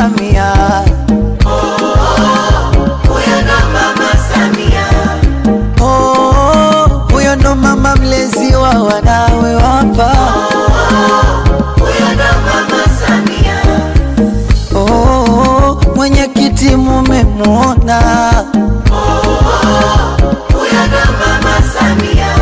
Samia. Huyo ndo Mama Samia. Oh, huyo ndo mama mlezi wa wanawe wapa. Huyo ndo Mama Samia. Oh, mwenyekiti mumemwona. Huyo ndo Mama Samia.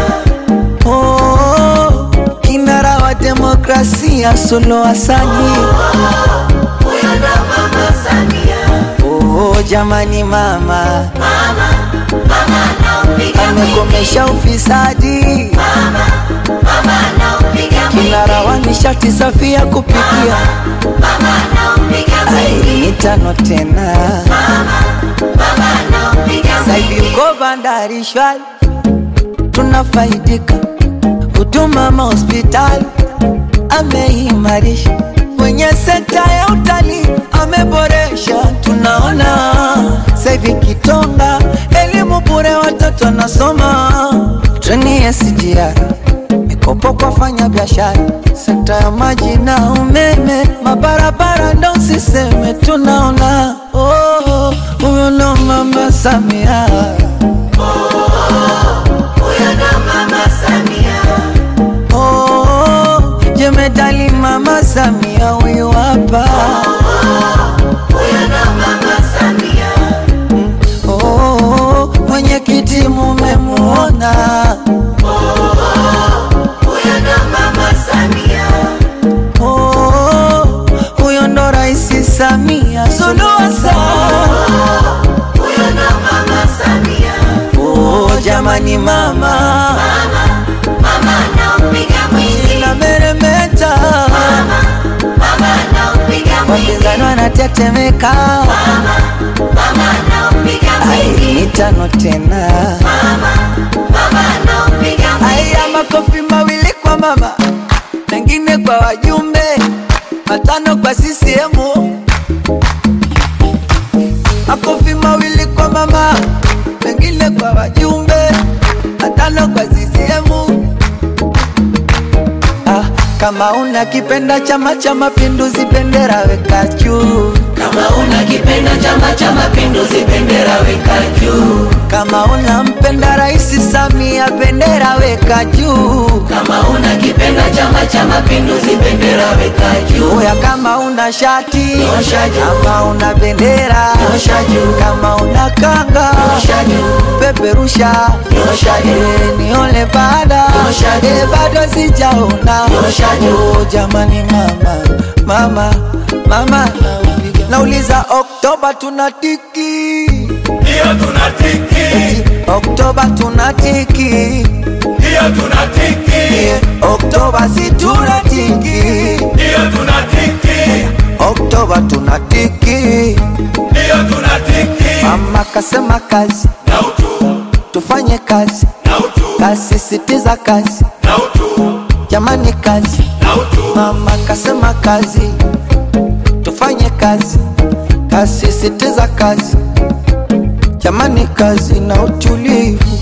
Oh, kinara wa demokrasia Suluhu Hassani. Huyo ndo Mama Samia. Oh, jamani mama Mama, mama anaupiga amekomesha ufisadi, Mama, mama anaupiga kinara wa nishati safi ya kupikia. Mama anaupiga Ai, mitano tena Mama anaupiga saivi uko bandari shwari, tunafaidika huduma mahospitali ameimarisha, kwenye sekta ya utalii ameboresha, tunaona saivi Kitonga elimu bure, watoto wanasoma, treni ya SGR mikopo kwa fanya biashara, sekta ya maji na umeme, mabarabara ndo usiseme, tunaona oh, huyo ndo mama Samia. Huyo ndo Mama Samia. Oh, jemedali mama Samia huyu hapa. Huyo ndo Mama Samia. Oh, mwenyekiti mumemwona. Huyo ndo Mama Samia. Oh, huyo ndo Rais Samia Suluhu Hassan. Huyo ndo Mama Samia. Oh, jamani mama Mama anaupiga mwingi. na meremeta, Mama anaupiga mwingi. wapinzani wanatetemeka. Mama anaupiga Ai, mwingi. mitano tena. Mama anaupiga mwingi. Aya, makofi mawili kwa mama, mengine kwa wajumbe, matano kwa CCM. Makofi mawili kwa mama, mengine kwa wajumbe, matano kwa CCM. Ah, kama una kipenda Chama cha Mapinduzi, bendera weka juu. Kama unakipenda Chama cha Mapinduzi, bendera weka juu. Kama unampenda Rais Samia, bendera weka juu. Kama unakipenda Chama cha Mapinduzi, bendera weka juu. Oya, kama una shati Nyosha juu. kama una bendera Nyosha juu. kama una kanga Nyosha juu. peperusha Nyosha juu. Eh, nione baada Nyosha juu. Eh, bado sijaona Nyosha juu. Oh, jamani mama mama mama nauliza- nauliza Oktoba tunatiki Ndiyo tunatiki, Eti, Oktoba tunatiki ndiyo tunatiki, Eh, Oktoba si tunatiki ndiyo tunatiki, Oktoba tunatiki ndiyo tunatiki. Mama kasema kazi, Na utu, tufanye kazi, na utu, kasisitiza kazi, na utu, jamani kazi. na utu. Mama kasema kazi, tufanye kazi, kasisitiza kazi, jamani kazi na utulivu.